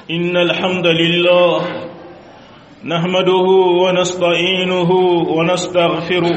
إن الحمد لله نحمده ونستعينه ونستغفره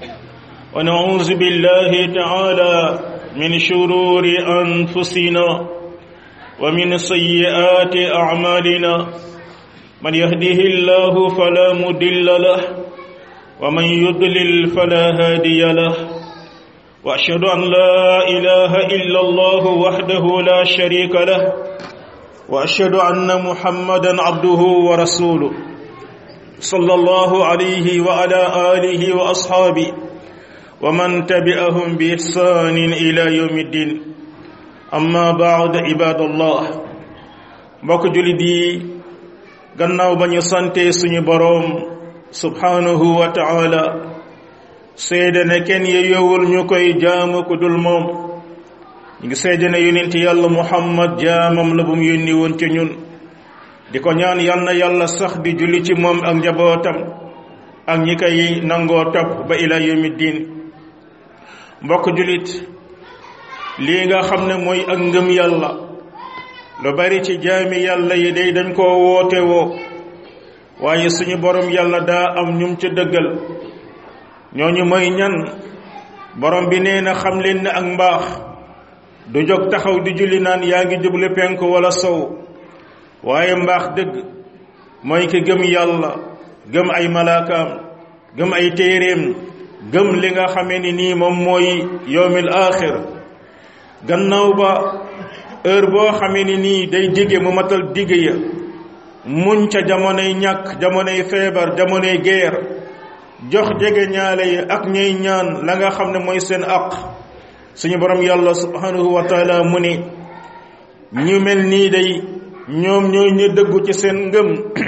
ونعوذ بالله تعالى من شرور أنفسنا ومن سيئات أعمالنا من يهده الله فلا مضل له ومن يضلل فلا هادي له واشهد ان لا اله الا الله وحده لا شريك له واشهد ان محمدا عبده ورسوله صلى الله عليه وعلى اله واصحابه ومن تبعهم باحسان الى يوم الدين اما بعد عباد الله mbokk julit yi gannaaw ba ñu sante suñu boroom subhanahu wa ta'ala seede ne kenn yeyowul ñu koy jaamu ku dul moom ñu ngi seede ne yonent yàlla muhammad jaamam la bu mu yónni woon ci ñun di ko ñaan yal na yàlla sax di julli ci moom ak njabootam ak ñi koy nangoo topp ba ila yawmi diin mbokk jullit lii nga xam ne mooy ak ngëm yàlla lu bari ci jaami yàlla yi day dañ koo woote woo waaye suñu borom yàlla daa am ñum ca dëggal ñooñu mooy ñan borom bi nee na xam leen ne ak mbaax du jóg taxaw di julli naan yaa ngi jublu penku wala sow waaye mbaax dëgg mooy ki gëm yàlla gëm ay malaakaam gëm ay téeréem gëm li nga xamee ni nii moom mooy yowmil aaxir gannaaw ba heure boo xamee ni nii day dige mu matal dige ya muñ ca jamonoy ñàkk jamonoy feebar jamonoy geer jox jege ñaale yi ak ñay ñaan la nga xam ne mooy seen aq suñu borom yàlla subhanahu wa taala mu ne ñu mel nii day ñoom ñooy ñu dëggu ci seen ngëm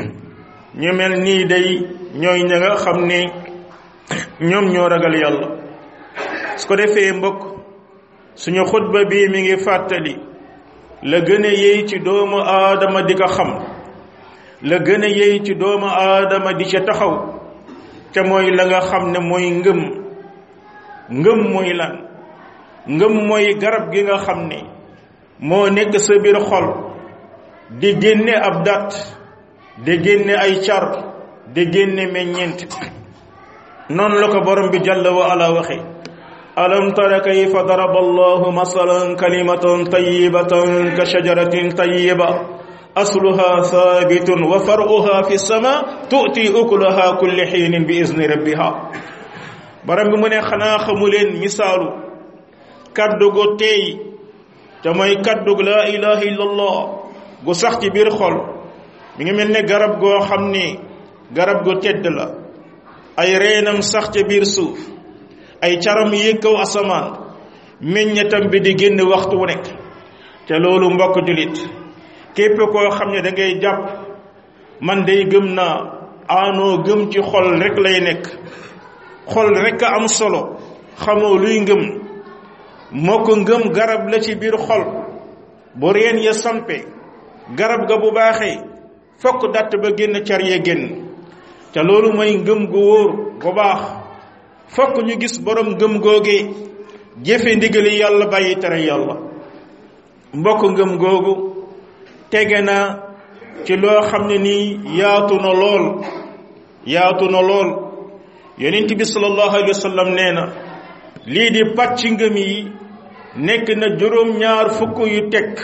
ñu mel nii day ñooy ña nga xam ne ñoom ñoo ragal yàlla su ko defee mbokk suñu xutba bii mi ngi fàttali la gën a yey ci doomu aadama di ko xam la gën a yey ci doomu aadama di ca taxaw ca mooy la nga xam ne mooy ngëm ngëm mooy lan ngëm mooy garab gi nga xam ne moo nekk sa biir xol di génne ab dat di génne ay car di génne meññeent noonu la ko borom bi jàll wa ala waxe alam tara kayfa daraba allahu masalan kalimatan tayyibatan ka shajaratin tayyiba asluha thabitun wa faruha fi sama tu'ti ukulaha kulli xiinin bi izni rabbiha borom bi mu ne xanaa xamu leen misaalu kaddu gu teey te mooy kaddu gu laa ilaha illallah gu sax ci biir xol mi ngi mel ne garab goo xam ni garab gu tedd la ay reenam sax ca biir suuf ay caram yéeg kaw asamaan meññetam bi di génn waxtu wu nekk te loolu mbokk julit képp koo xam ne da ngay jàpp man day gëm naa aanoo gëm ci xol rek lay nekk xol rek a am solo xamoo luy ngëm moo ko ngëm garab la ci biir xol bu reen ya sampe garab ga bu baaxee fokk datt ba génn car ya génn te loolu mooy ngëm gu wóor gu baax fokk ñu gis borom ngëm googe jëfe ndigali yàlla bàyyi tere yàlla mbokk ngëm googu tege na ci loo xam ne nii yaatu na lool yaatu na lool yonent bi sallallahu alayhi wa sallam nee na lii di pàcc ngëm yi nekk na juróom-ñaar fukk yu teg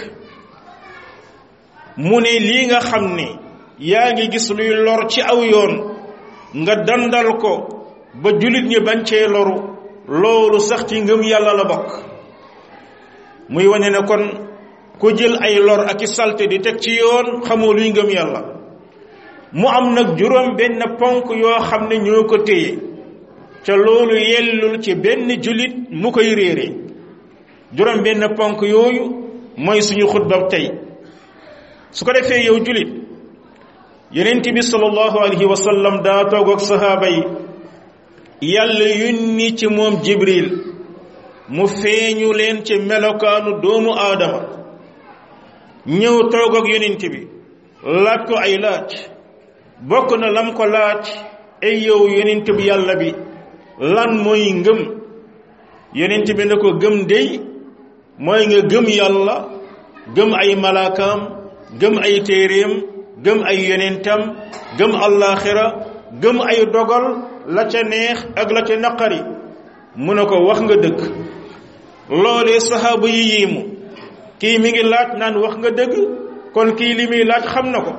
mu ne lii nga xam ne yaa ngi gis luy lor ci aw yoon nga dandal ko ba jullit ñi bañ cee loru loolu sax ci ngëm yàlla la bokk muy wane ne kon ku jël ay lor ak i salte di teg ci yoon xamoo luy ngëm yàlla mu am nag juróom benn ponk yoo xam ne ñoo ko téye ca loolu yellul ci benn jullit mu koy réere juróom benn ponk yooyu mooy suñu xutba tey su ko defee yow jullit yonent bi sallallahu alayhi wa sallam daa toog ak sahaaba yi yàlla yónni ci moom jibril mu feeñu leen ci melokaanu doomu aadama ñëw toog ak yonent bi laaj ko ay laaj bokk na lam ko laaj ay yow yonent bi yàlla bi lan mooy ngëm yonent bi ne ko gëm dey mooy nga gëm yàlla gëm ay malaakaam gëm ay téeréem gëm ay yonentam gëm allaaxira gëm ay dogal la ca neex ak la ca naqari mu ne ko wax nga dëgg loolee saxaaba yi yiimu kii mi ngi laaj naan wax nga dëgg kon kii li muy laaj xam na ko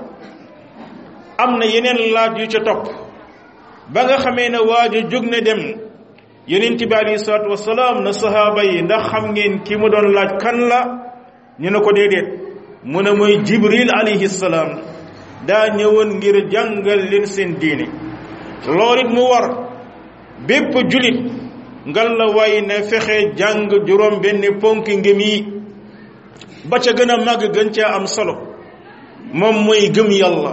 am na yeneen laaj yu ca topp ba nga xamee ne waaja jóg na dem yonent bi alayhi salaatu wasalaam na sahaaba yi ndax xam ngeen ki mu doon laaj kan la ñu ne ko déedéet mu ne mooy jibril alayhi salaam daa ñëwoon ngir jàngal leen seen diine loolu it mu war bépp julit ngal la way ne fexe jàng juróom benn ponki ngëm yi ba ca gën a màgg gën caa am solo moom mooy gëm yàlla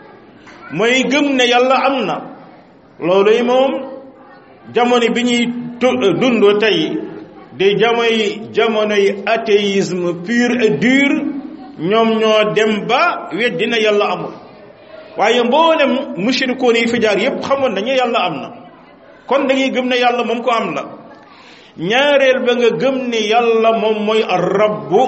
mooy gëm ne yàlla am na looluy moom jamono bi ñuy dund tey di jamoy jamonoy athéisme pur et dur ñoom ñoo dem ba weddi na yàlla amul waaye mboolem mushrikoon yi fi jaar yépp xamoon nañu yàlla am na kon dañuy gëm ne yàlla moom ko am la ñaareel ba nga gëm ne yàlla moom mooy ar-rabbu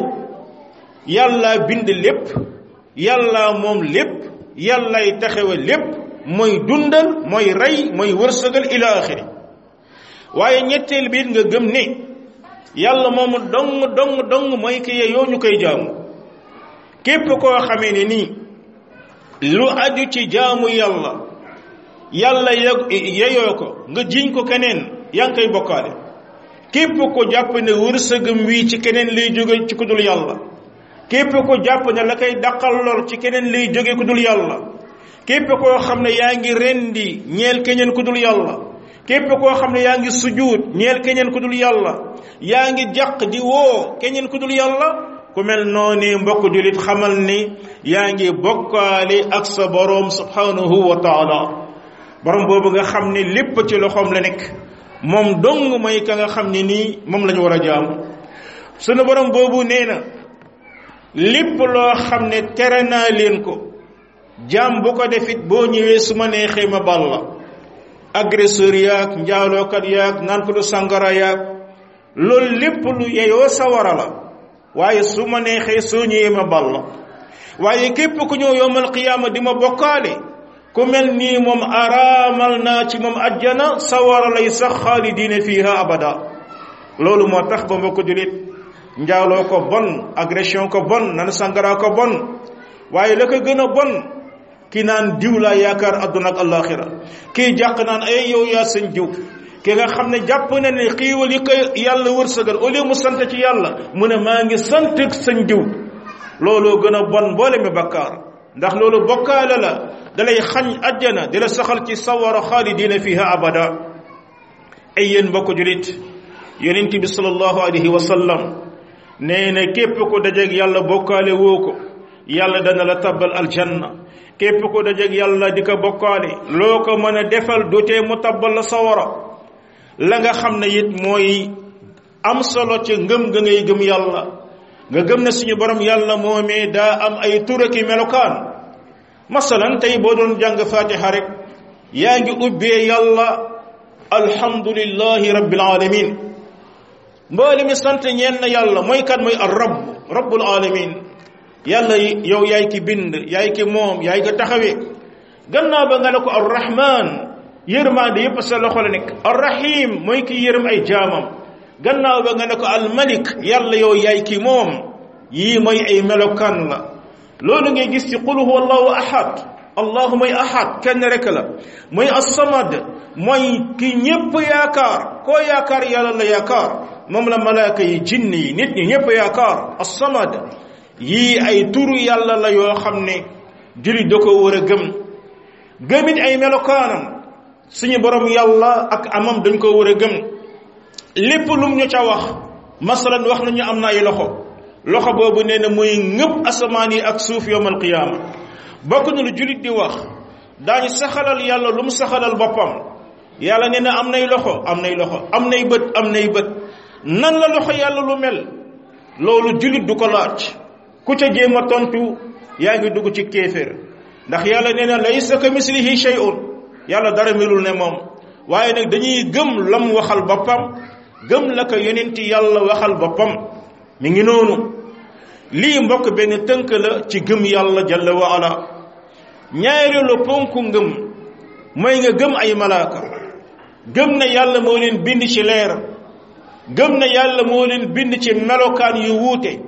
yàlla bind lépp yàlla moom lépp yàllay taxawe lépp mooy dundal mooy rey mooy wërsëgal ila axiri waaye ñetteel biit nga gëm ne yàlla moomu dong dong dong mooy ki yeyoo ñu koy jaamu képp koo xamee ne nii lu aju ci jaamu yàlla yàlla yeyoo ko nga jiñ ko keneen yaa ngi koy bokkaale képp ko jàpp ne wërsëgam wii ci keneen lay jóge ci ku dul yàlla képp ko jàpp ne la koy daqal lor ci keneen lay jóge ku dul yàlla képp koo xam ne yaa ngi rendi ñeel keneen ku dul yàlla képp koo xam ne yaa ngi sujuut ñeel keneen ku dul yàlla yaa ngi jàq di woo keneen ku dul yàlla ku mel noonu mbokk julit xamal ni yaa ngi bokkaale ak sa boroom subhanahu wa taala borom boobu nga xam ne lépp ci loxoom la nekk moom dong mooy ka nga xam ne nii moom la ñu war a jaamu sunu borom boobu nee na lépp loo xam ne tere naa leen ko jaam bu ko defit boo ñëwee su ma neexee ma bal la agresseur yaag njaalookat yaag naan ko du sàngara yaag loolu lépp lu yeyoo sawara la waaye su ma neexee soo ñëwee ma bal la waaye képp ku ñëw yowmal qiyaama di ma bokkaale ku mel nii moom araamal naa ci moom ajjana sawara lay sax xaalidiina fiiha abada loolu moo tax ba mbokk julit njaaloo ko bon agression ko bon nan sàngara ko bon waaye la ko gën a bon ki naan diw laa yaakaar adduna ak alaxira kii jàq naan ay yow yaa seen diw ki nga xam ne jàpp na ne xiiwal yi ko yàlla wërsëgal au lieu mu sant ci yàlla mu ne maa ngi sant seen diw looloo gën a bon mboole mi bakkaar ndax loolu bokkaale la dalay xañ ajjana di la saxal ci sawara xaalidiina fiha abada ay yéen mbokk julit yonent bi sallallahu alayhi wa sallam nee na képp ko dajeeg yàlla bokkaale woo ko yàlla dana la tabbal aljanna képp ko dajeeg yàlla di ko bokkaale loo ko mën a defal du tee mu tabbal la sawara la nga xam ne it mooy am solo ci ngëm ga ngay gëm yàlla nga gëm ne suñu borom yàlla moomee daa am ay turaki melokaan masalan tey boo doon jàng fatiha rek yaa ngi ubbee yàlla alhamdulillahi rabbil alamin mboole mi sant ñeen na yàlla mooy kan mooy ar rabb rabbul alamin yàlla yow yaay ki bind yaay ki moom yaay ko taxawee gannaaw ba nga ne ko arrahman yërmaande yépp sa loxo la nekk arrahim mooy ki yërëm ay jaamam gannaaw ba nga ne ko almalik yàlla yow yaay ki moom yii mooy ay melokaan la loolu ngay gis ci qul huwa allahu ahad allahu mooy ahad kenn rek la mooy assamad mooy ki ñépp yaakaar koo yaakaar yàlla la yaakaar moom la malaaka yi jinn yi nit ñi ñépp yaakaar assamad yii ay turu yàlla la yoo xam ne jullit da ko war a gëm gëmit ay melokaanam suñu borom yàlla ak amam dañ ko war a gëm lépp lum ñu ca wax masalan wax nañu am na ay loxo loxo boobu nee na muy ngëpp asamaan yi ak suuf yowmal qiyaama bokk na lu jullit di wax daañu saxalal yàlla lu mu saxalal boppam yàlla nee na am nay loxo am nay loxo am nay bët am nay bët nan la loxo yàlla lu mel loolu jullit du ko laaj ku ca jéem a tontu yaa ngi dugg ci kéeféer ndax yàlla nee na laysa ka mislihi shay'un yàlla dara melul ne moom waaye nag dañuy gëm lam waxal boppam gëm la ko yonenti yàlla waxal boppam mi ngi noonu lii mbokk benn tënk la ci gëm yàlla jalla wa ala ñaareelu ponku ngëm mooy nga gëm ay malaaka gëm na yàlla moo leen bind ci leer gëm na yàlla moo leen bind ci melokaan yu wuute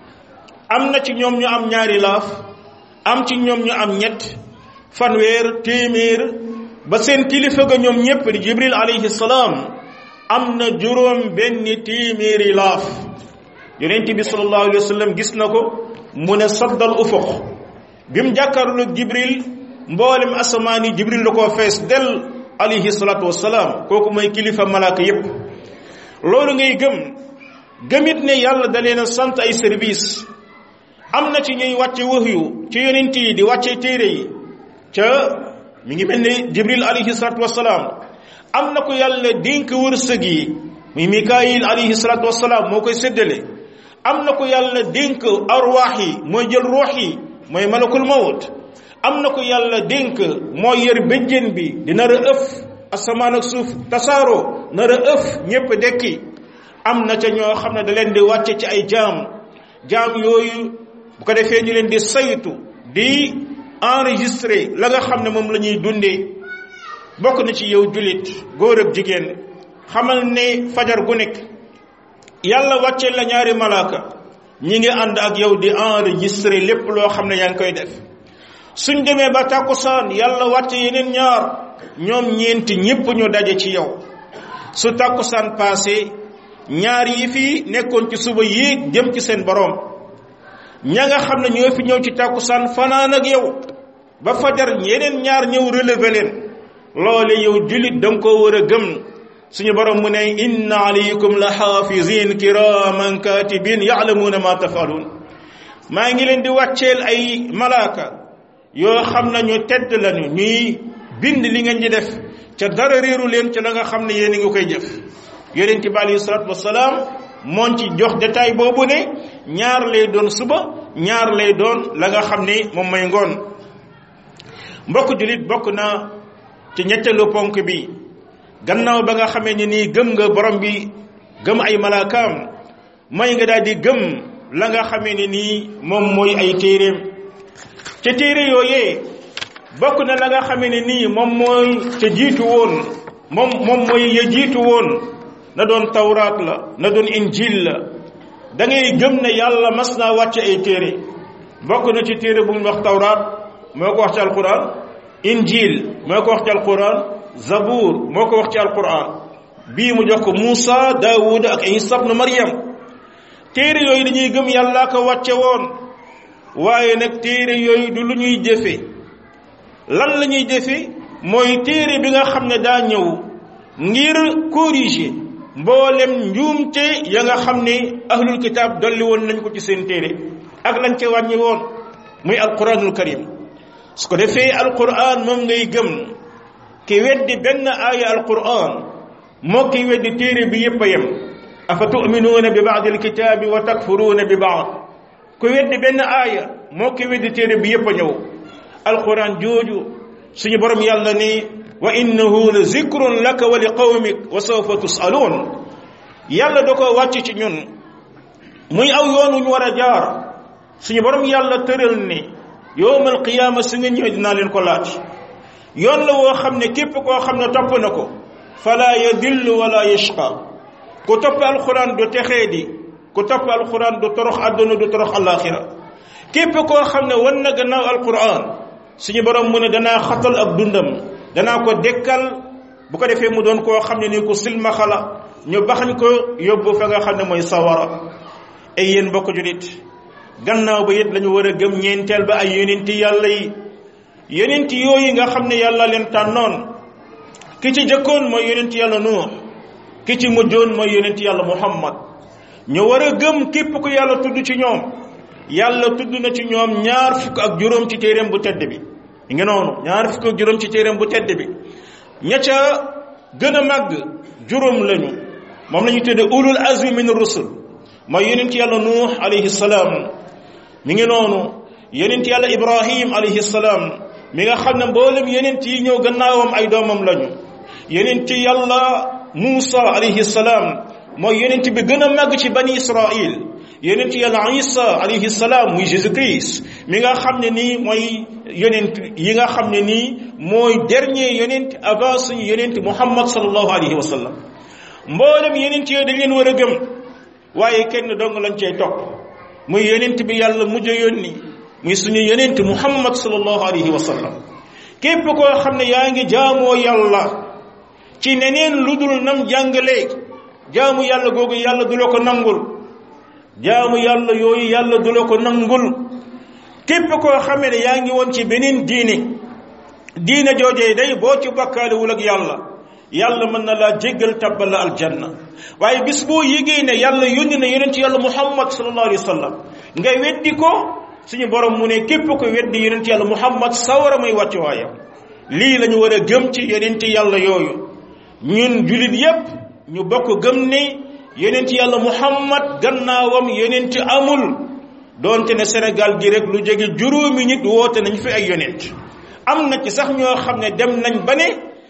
am na ci ñoom ñu am ñaari laaf am ci ñoom ñu am ñett fanweer téeméer ba seen kilifa ga ñoom ñépp di jibril alayhi salaam am na juróom benn téeméeri laaf yonent bi sallallahu alayhi wa sallam gis na ko mu ne saddal ufuq bi mu jàkkaarlu jibril mboolem asamaan yi jibril la koo fees del alayhi salaatu wassalaam kooku mooy kilifa malaaka yépp loolu ngay gëm gëmit ne yàlla da leen a sant ay service am na ci ñuy wàcce wahyu ci yonent yi di wàcce téere yi ca mi ngi mel ni jibril alayhi salatu wasalaam am na ko yàlla dénk wërsëg yi muy mikaayil alayhi salatu wasalaam moo koy séddale am na ko yàlla dénk arwaax yi mooy jël ruux yi mooy malakul mawt am na ko yàlla dénk mooy yor béjjén bi di nar a ëf asamaan ak suuf tasaaroo nar a ëf ñépp dekki am na ca ñoo xam ne da leen di wàcce ci ay jaam jaam yooyu bu ko defee ñu leen di saytu di enregistré la nga xam ne moom la ñuy dundee bokk na ci yow jullit góor ak jigéen xamal ne fajar gu nekk yàlla wàcce la ñaari malaaka ñi ngi ànd ak yow di enregistré lépp loo xam ne yaa ngi koy def suñ demee ba tàkkusaan yàlla wàcce yeneen ñaar ñoom ñeenti ñépp ñu daje ci yow su tàkkusaan passé ñaar yi fi nekkoon ci suba yéeg jëm ci seen boroom ña nga xam ne ñoo fi ñëw ci tàkkusaan fanaan ak yow ba fajar yeneen ñaar ñëw relever leen loole yow jullit da nga koo war a gëm suñu borom mu ne inna alaykum la xaafizin kiraman katibin yaalamuuna ma tafaluun maa ngi leen di wàcceel ay malaaka yoo xam ne ñu tedd lañu ñuy bind li ngeen di def ca dara réeru leen ca la nga xam ne yéen a ngi koy jëf yonent bi alayhi salaatu wasalaam moon ci jox détail boobu ne ñaar lay doon suba ñaar lay doon la nga xam ni moom mooy ngoon mbokk jullit bokk na ci ñetteelu ponk bi gannaaw ba nga xamee ni nii gëm nga borom bi gëm ay malaakaam may nga daal di gëm la nga xamee ni nii moom mooy ay téeréem ca téere yooyee bokk na la nga xamee ne nii moom mooy ca jiitu woon moom moom mooy ya jiitu woon na doon tawraat la na doon injil la da ngay gëm ne yàlla mas naa wàcce ay téere bokk na ci téere bu mu wax tawraat moo ko wax ci alquran injil moo ko wax ci alquran zabour moo ko wax ci alquran bii mu jox ko Muusa Daawuda ak Isa ibn Maryam téere yooyu dañuy gëm yàlla ko wàcce woon waaye nag téere yooyu du lu ñuy jëfe lan la ñuy jëfe mooy téere bi nga xam ne daa ñëw ngir corriger mboolem njuumte ya nga xam ne ahlul kitaab dolli woon nañ ko ci seen téere ak lañ ca wàññi woon muy alquranul karim su ko defee alquran moom ngay gëm ki weddi benn aaya alquran moo ki weddi téere bi yépp a yem afa tuminuuna bi baadi alkitaabi wa takfuruuna bi baad ku weddi benn aaya moo ki weddi téere bi yépp a ñëw alquran jooju suñu borom yàlla ni wa innahu la zikrun laka wa li qawmik wa sawfa tusaluun yàlla da ko wàcc ci ñun muy aw yoon wu ñu war a jaar suñu borom yàlla tëral ni yowmal qiyaama su nga ñëwee dinaa leen ko laaj yoon la woo xam ne képp koo xam ne topp na ko fala yadillu wala yashqa ku topp alquran du texee di ku topp alquran du torox àdduna du torox alaxira képp koo xam ne wan na gannaaw alquran suñu borom mu ne danaa xatal ak dundam danaa ko dekkal bu ko defee mu doon koo xam ne ni ku silmaxa la ñu baxañ ko yóbbu fa nga xam ne mooy sawara ay yéen mbokk julit gannaaw ba it lañu war a gëm ñeenteel ba ay yonenti yàlla yi yonenti yooyu nga xam ne yàlla leen tànnoon ki ci jëkkoon mooy yonenti yàlla nuux ki ci mujjoon mooy yonenti yàlla muhammad ñu war a gëm képp ku yàlla tudd ci ñoom yàlla tudd na ci ñoom ñaar fukk ak juróom ci téeréem bu tedd bi ngi noonu ñaar fukk ak juróom ci téeréem bu tedd bi ña ca gën a màgg juróom lañu moom la ñu tudde ulul azmi min rusul mooy yonent yàlla nuux alayhi salaam mi ngi noonu yonent yàlla ibrahim alayhi salaam mi nga xam ne mboolem yonent yi ñëw gannaawam ay doomam lañu yonent yàlla muusa alayhi salaam mooy yonent bi gën a màgg ci bani israil yonent yàlla isa alayhi salaam muy jésus christ mi nga xam ne nii mooy yonent yi nga xam ne nii mooy dernier yonent avant suñu yonent muhammad sallallahu alayhi wa sallam mboolem yonent yooyu dañ leen war a gëm waaye kenn dong lañ cay topp muy yonent bi yàlla mujj a yónni muy suñu yonent muhammad sallallahu alayhi wa sallam képp koo xam ne yaa ngi jaamoo yàlla ci neneen lu dul nam jàngalee jaamu yàlla googu yàlla du la ko nangul jaamu yàlla yooyu yàlla du la ko nangul képp koo xamee ne yaa ngi woon ci beneen diine diine joojee day boo ci bakkaalewul ak yàlla yàlla mën na laa jéggal tabbal la aljanna waaye bis boo yégee ne yàlla yónni na yonent yàlla muhammad sallallahu alayhi wa sallam nga weddi ko suñu borom mu ne képp ko weddi yonent yàlla muhammad sawara muy wàcc waayam lii la ñu war a gëm ci yonent yàlla yooyu ñun julit yépp ñu bokk gëm ne yonent yàlla muhammad gannaawam yonent amul doonte ne Sénégal gi rek lu jege juróomi nit woote nañ fi ay yonent am na ci sax ñoo xam ne dem nañ ba ne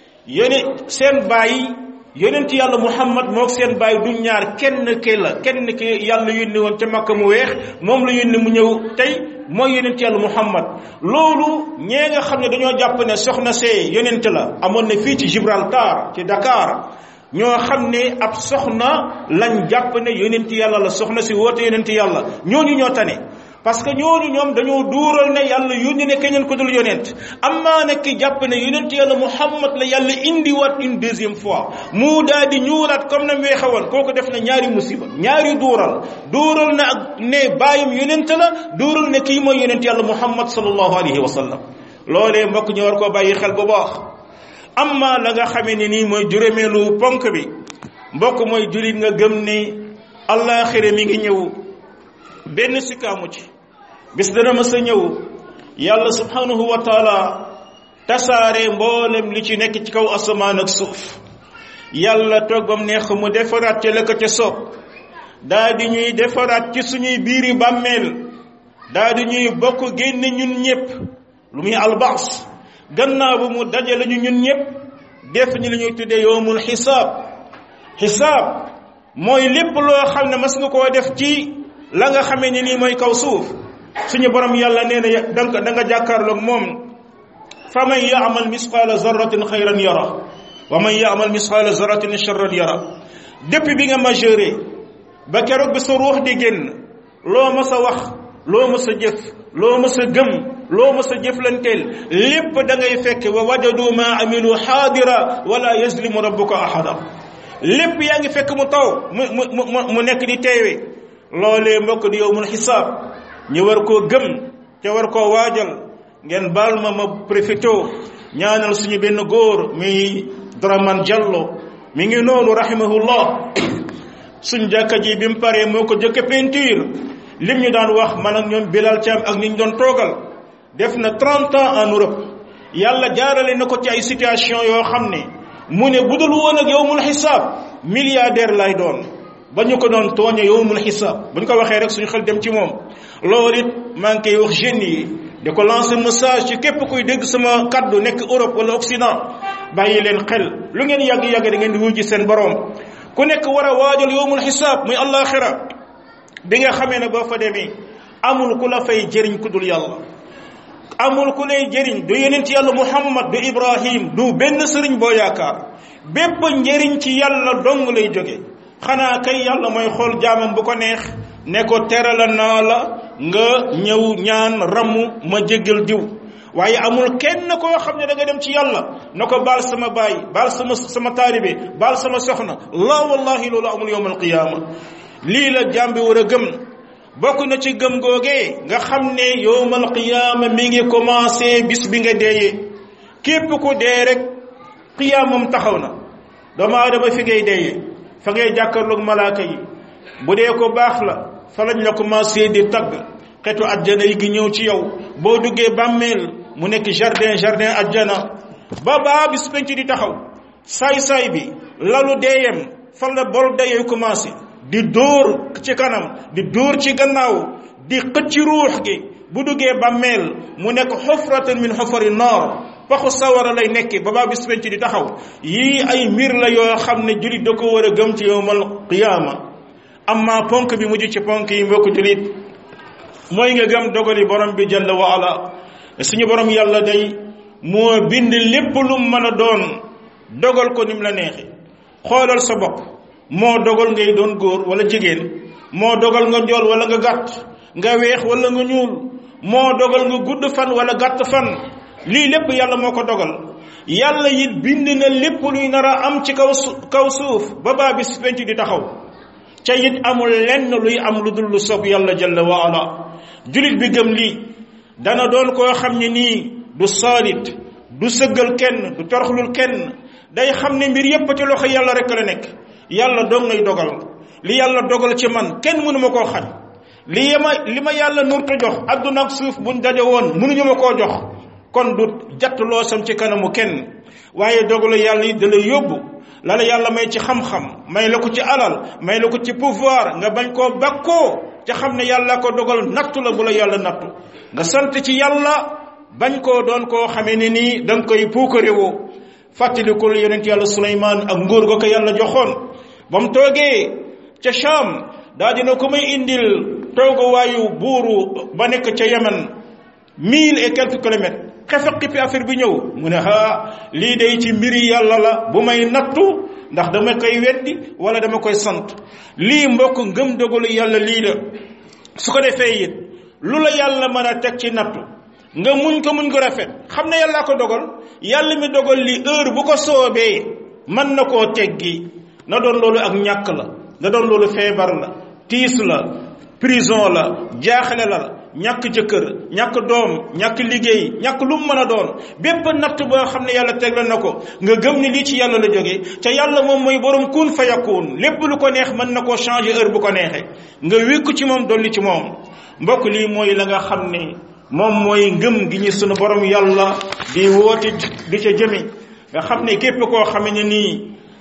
yone seen bàyyi yonent yàlla muhammad moog seen bàyyi du ñaar kenn ke la kenn ki yàlla yónni woon ca makka mu weex moom la yónni mu ñëw tey mooy yonent yàlla muhammad loolu ñee nga xam ne dañoo jàpp ne soxna see yonent la amoon na fii ci Gibraltar ci Dakar ñoo xam ne ab soxna lañ jàpp ne yonent yàlla la soxna si woote yonent yàlla ñooñu ñoo tane parce que ñooñu ñoom dañoo duural ne yàlla yónni ne keneen ko dul yonent amaa nag ki jàpp ne yonent yàlla muhammad la yàlla indiwaat une deuxième fois mu daal di ñuulaat comme na weexe woon kooku def na ñaari musiba ñaari duural duural na ak ne bàyyam yonent la duural ne kii mooy yonent yàlla muhammad sallallahu alayhi wa sallam loolee mbokk ñu war koo bàyyi xel bu baax amma la nga xamee ne nii mooy juróomeelu ponk bi mbokk mooy julit nga gëm ne allaaxira mi ngi ñëw benn sikkaamu ci bis dana mës a ñëw yàlla subhanahu wa taala tasaare mboolem li ci nekk ci kaw asamaan ak suuf yàlla toog bam neex mu defaraat ca la ko ca soob daa di ñuy defaraat ci suñuy biiri bàmmeel daa di ñuy bokk génne ñun ñépp lu muy albaas gannaaw bu mu dajale ñu ñun ñépp def ñu li ñuy tuddee yowmul xisaab xisaab mooy lépp loo xam ne mas nga koo def ci la nga xamee ni nii mooy kaw suuf suñu borom yàlla nee na danga da nga jàkkaarloog moom fa man yaamal misqaala zarratin xayran yara wa man yaamal misqaala zarratin charran yara depuis bi nga majeure ba keroog bi sa ruux di génn loo mas a wax loo mas a jëf loo mas a gëm loo mas a jëflanteel lépp da ngay fekk wa wajadu ma amilu xaadira wala yazlimu rabbuka ahada lépp yaa ngi fekk mu taw mu mu mu nekk di teewe loolee mbokk di yowmul xisaab ñu war koo gëm te war koo waajal ngeen baal ma ma profito ñaanal suñu benn góor muy Dramane Diallo mi ngi noonu rahimahullah suñ jàkka ji bi mu paree moo ko jëkk peinture lim ñu daan wax man ak ñoom Bilal Thiam ak ni ñu doon toogal def na 30 ans en Europe yàlla jaarale na ko ci ay situation yoo xam ne mu ne budul woon ak yowmul xisaab milliardaire lay doon ba ñu ko doon tooñe yowmul xisaab bu ñu ko waxee rek suñu xel dem ci moom loolu it maa ngi koy wax jeunes yi di ko lancer message ci képp kuy dégg sama kaddu nekk Europe wala Occident bàyyi leen xel lu ngeen yàgg-yàgg da ngeen di wujji seen borom ku nekk war a waajal yowmul xisaab muy allaxira bi nga xamee ne boo fa demee amul ku la fay jëriñ ku dul yàlla amul ku lay jëriñ du yonent yàlla muhammad du ibrahim du benn sëriñ boo yaakaar bépp njëriñ ci yàlla dong lay jóge xanaa kay yàlla mooy xool jaamam bu ko neex ne ko terala naa la nga ñëw ñaan ramu ma jéggal diw waaye amul kenn koo xam ne da nga dem ci yàlla na ko baal sama baay baal sama sama taalibe baal sama soxna la wallahi loolu amul yowm alqiyaama lii la jaam bi war a gëm bokk na ci gëm googee nga xam ne yowmal qiyaama mi ngi commencé bis bi nga deeyee képp ku dee rek qiyaamam taxaw na doomu aadama fi ngay deeyee fa ngay jàkkarloog malaaka yi bu dee ko baax la fa lañ la commencé di tagg xetu ajjana yi gi ñëw ci yow boo duggee bàmmeel mu nekk jardin jardin ajjana ba baa bis penc di taxaw saay-saay bi lalu deeyam fan la bol dayee commencé di dóor ci kanam di dóor ci gannaaw di xëcc ruux gi bu duggee bàmmeel mu nekk xufratan min xufari naar paxu sawara lay nekki ba baa bis penc di taxaw yii ay mbir la yoo xam ne jullit da ko war a gëm ci yowmal qiyaama amma ponk bi mujj ci ponk yi mbokk julit mooy nga gëm dogali borom bi jalla wa ala suñu borom yàlla day moo bind lépp lu mën a doon dogal ko nim la neexi xoolal sa bopp moo dogal ngay doon góor wala jigéen moo dogal nga njool wala nga gàtt nga weex wala nga ñuul moo dogal nga gudd fan wala gàtt fan lii lépp yàlla moo ko dogal yàlla it bind na lépp luy nar a am ci kaw kaw suuf ba baa bis penc di taxaw ca it amul lenn luy am lu dul lu sob yàlla jalla wa ala julit bi gëm lii dana doon koo xam ne nii du saalit du sëggal kenn du toroxlul kenn day xam ne mbir yépp ci loxo yàlla rek la nekk yàlla dong ngay dogal li yàlla dogal ci man kenn mënu ma koo xañ li ma li ma yàlla nurta jox adduna ak suuf buñ daje woon mënuñu ma koo jox kon du jatt loo sam ci kanamu kenn waaye dogalu yàlla yi da lay yóbbu la la yàlla may ci xam-xam may la ko ci alal may la ko ci pouvoir nga bañ koo bakkoo ca xam ne yàlla ko dogal nattu la bu la yàlla nattu nga sant ci yàlla bañ koo doon koo xamee ne nii da nga koy puukarewoo fàttalikul yonent yàlla suleymaan ak nguur ga ko yàlla joxoon ba mu toogee ca Sham daa dina ko may indil tooguwaayu buuru ba nekk ca Yemen mille et quelques kilomètres xefe xippi affaire bi ñëw mu ne haa lii day ci mbiri yàlla la bu may nattu ndax dama koy weddi wala dama koy sant lii mbokk ngëm dogalu yàlla lii la su ko defee it lu la yàlla mën a teg ci nattu nga muñ ko muñ ko rafet xam ne yàllaa ko dogal yàlla mi dogal li heure bu ko soobee mën na koo teggi na doon loolu ak ñàkk la na doon loolu feebar la tiis la prison la jaaxle la ñàkk jëkkër ñàkk doom ñàkk liggéey ñàkk lu mu mën a doon bépp natt boo xam ne yàlla tegle na ko nga gëm ni lii ci yàlla la jógee ca yàlla moom mooy borom kun fa yakun lépp lu ko neex mën na koo changer heure bu ko neexee nga wékku ci moom dolli ci moom mbokk lii mooy la nga xam ne moom mooy ngëm gi ñu sunu borom yàlla di woote di ca jëmi nga xam ne képp koo xam ne nii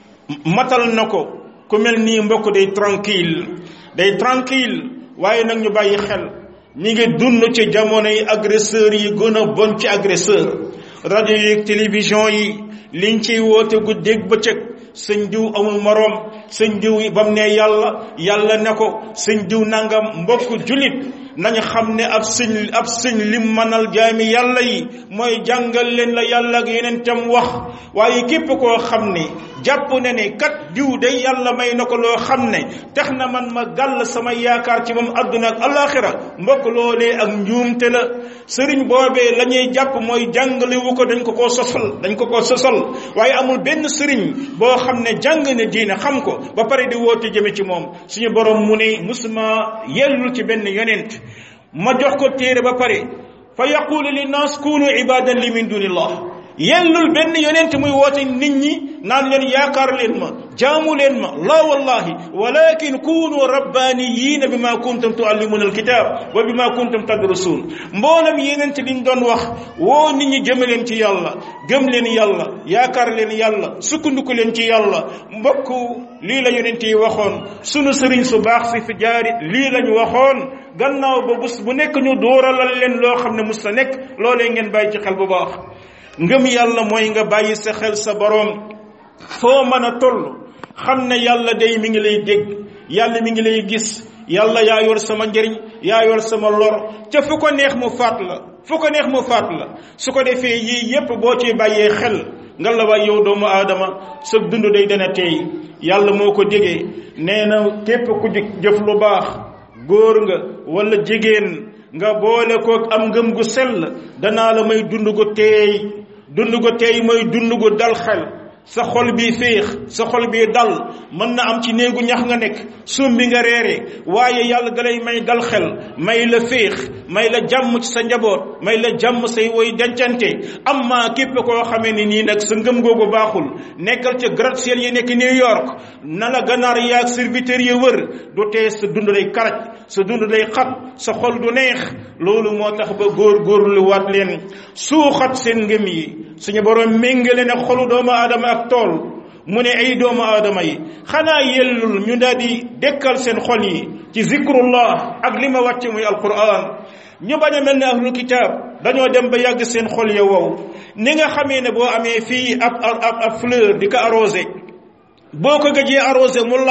matal na ko ku mel nii mbokk day tranquille day tranquille waaye nag ñu bàyyi xel ñi ngi dund ci jamono yi agresseurs yi gën a bon ci agresseur rajo yi télévision yi liñ ciy woote guddeeg bëccëg sëñ diw amul moroom sëñ diw yi ba mu ne yàlla yàlla ne ko sëñ diw nangam mbokk julit nañu xam ne ab sëñ ab sëñ lim manal jaami yàlla yi mooy jàngal leen la yàlla ak yeneen tam wax waaye képp koo xam ne jàpp ne ne kat diw day yàlla may na ko loo xam ne tax na man ma gàll sama yaakaar ci moom adduna ak alaxira mbokk loolee ak njuumte la sëriñ boobee la ñuy jàpp mooy jàngale wu ko dañ ko koo sosal dañ ko koo sosal waaye amul benn sëriñ boo xam ne jàng ne diine xam ko ba pare di woote jëme ci moom suñu borom mu ne musuma yellul ci benn yonent ma jox ko téere ba pare fa yaqulu linnaas kunu ibadan li min dunillah yellul benn yonent muy woote nit ñi naan leen yaakaar leen ma jaamu leen ma la wallahi walakin kunu rabbaniyina bima kuntum tuallimuna alkitab wa bima kuntum tadrusun mboolam yonent liñ doon wax woo nit ñi jëme leen ci yàlla gëm leen yàlla yaakaar leen yàlla sukkandiku leen ci yàlla mbokk lii la yonent yi waxoon sunu sëriñ su baax si fi jaari lii lañu waxoon gannaaw ba bés bu nekk ñu dóoralal leen loo xam ne mus ta nekk loolee ngeen bàyyi ci xel bu baax ngëm yàlla mooy nga bàyyi sa xel sa boroom foo mën a toll xam ne yàlla day mi ngi lay dégg yàlla mi ngi lay gis yàlla yaa yor sama njëriñ yaa yor sama lor ca fu ko neex mu faat la fu ko neex mu faat la su ko defee yii yépp boo ci bàyyee xel nga la waay yow doomu aadama sa dund day dana teey yàlla moo ko déggee nee na képp ku jëf lu baax góor nga wala jigéen nga boole ko am ngëm gu sell danaa la may dund gu teey dund gu teey mooy dund gu dal xel sa xol bi féex sa xol bi dal mën na am ci néegu ñax nga nekk sumbi nga reere waaye yàlla dalay may dal xel may la féex may la jàmm ci sa njaboot may la jàmm say woy dencante amma képp koo xamee ni nii nag sa ngëm googu baaxul nekkal ca gratte-ciel yi nekk New York na la ganaar yaag serviteur yi wër du tee sa dund lay karaj sa dund lay xat sa xol du neex loolu moo tax ba góor góorlu waat leen suuxat seen ngëm yi suñu borom méngale ne xolu doomu aadama ak tool mu ne ay doomu aadama yi xanaa yellul ñu daal di dekkal seen xol yi ci zikrullah ak li ma wàcce muy alquran ñu bañ a mel ne ahlul kitaab dañoo dem ba yàgg seen xol ya wow ni nga xamee ne boo amee fii ab ab ab fleur di ko arrosé boo ko gëjee arrosé mu lax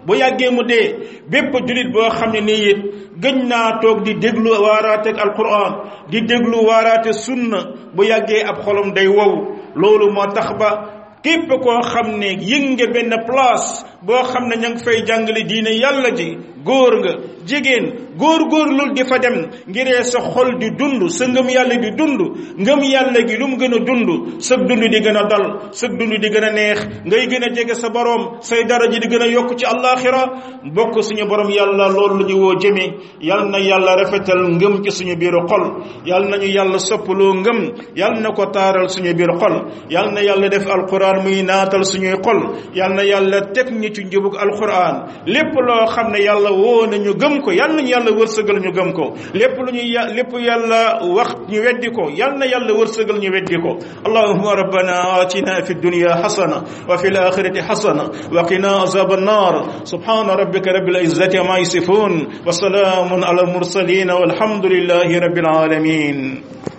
bu yàggee mu dee bépp julit boo xam ne nii it gëñ naa toog di déglu waaraate ak alquran di déglu waaraate sunna bu yàggee ab xolom day wow loolu moo tax ba képp koo xam ne yëg nga benn place boo xam ne ña ngi fay jàngale diine yàlla ji góor nga jigéen góor góor lul di fa dem ngiree sa xol di dund sa ngëm yàlla di dund ngëm yàlla gi lu mu gën a dund sa dund di gën a dal sa dund di gën a neex ngay gën a jege sa borom say dara ji di gën a yokk ci àllaaxira bokk suñu borom yàlla loolu la ñu woo jëme yal na yàlla rafetal ngëm ci suñu biiru xol yal nañu yàlla soppaloo ngëm yal na ko taaral suñu biir xol yal na yàlla def alquran muy naatal suñuy xol yal na yàlla teg ñi ci njubug alquran lépp loo xam ne yàlla woo nañu gëm ko yal nañu yàlla wërsëgal ñu gëm ko lépp lu ñuy lépp yàlla wax ñu weddi ko yal na yàlla wërsëgal ñu weddi ko allahumma rabbana atina fi dunya hasana wa fi al-akhirati hasana wa qina azab an-nar subhana rabbika rabbil izzati ma yasifun wa salamun ala al-mursalin walhamdulillahi rabbil alamin